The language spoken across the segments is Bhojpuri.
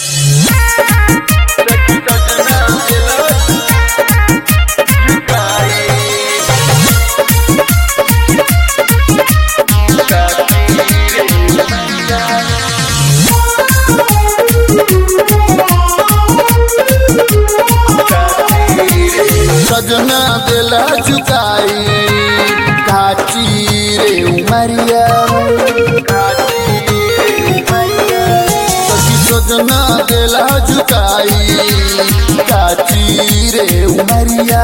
सजना दिला चुकाई काची रे उमरिया सखी सजना दिला चुकाई काची रे उमरिया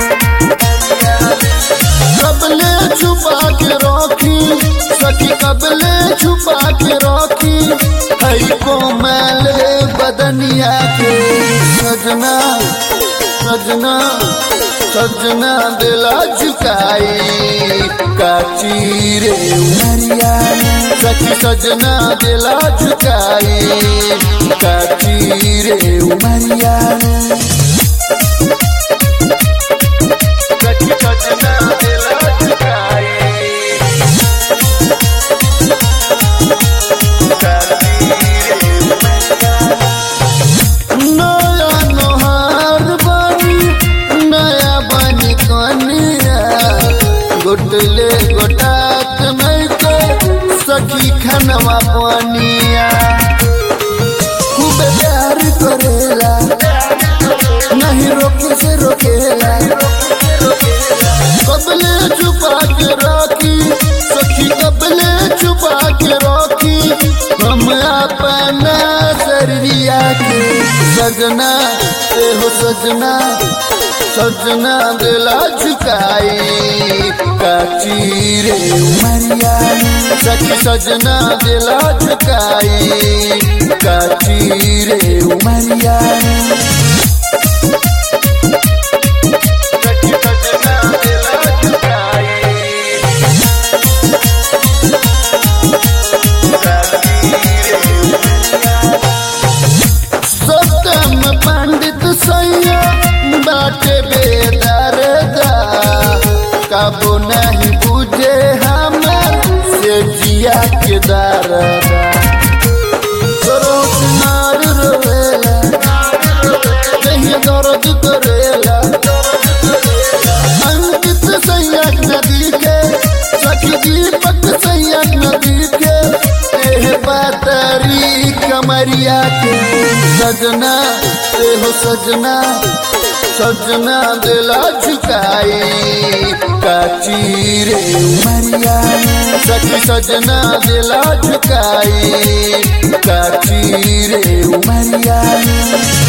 कबले छुपा के रखी सखी कबले छुपा के रखी हई कोमल बदनिया के सजना सजना सजना दिला झुकाई काची रे उमरिया सखी सजना दिला झुकाई काची रे उमरिया सखी सजना दिला झुकाई नया नोहार बनी नया बनी कनिया गोटले गोटात नहीं के सखी खनवा पनिया खूब प्यार करेला नहीं रोके से रोकेला कबले छुपा के रखी सखी कबले छुपा के रखी हम अपना शरीरिया के सजना ते हो सजना सजना दिला झुकाई काची रे उमरिया सखी सजना दिला झुकाई काची रे उमरिया सखी सजना दिला झुकाई सतम पंडित सैया बाटे बेदरदा कबो नहीं बुझे हमर से जिया के दरदा सरोनार रोवेला कहीं दर्द करेला अंकित सैया नदी के सखी दीपक सैया नदी के एह बातरी कमरिया के सजना ते हो सजना सजना दिला झुकाई काची रे उमरिया सखी सजना दिला झुकाई काची रे उमरिया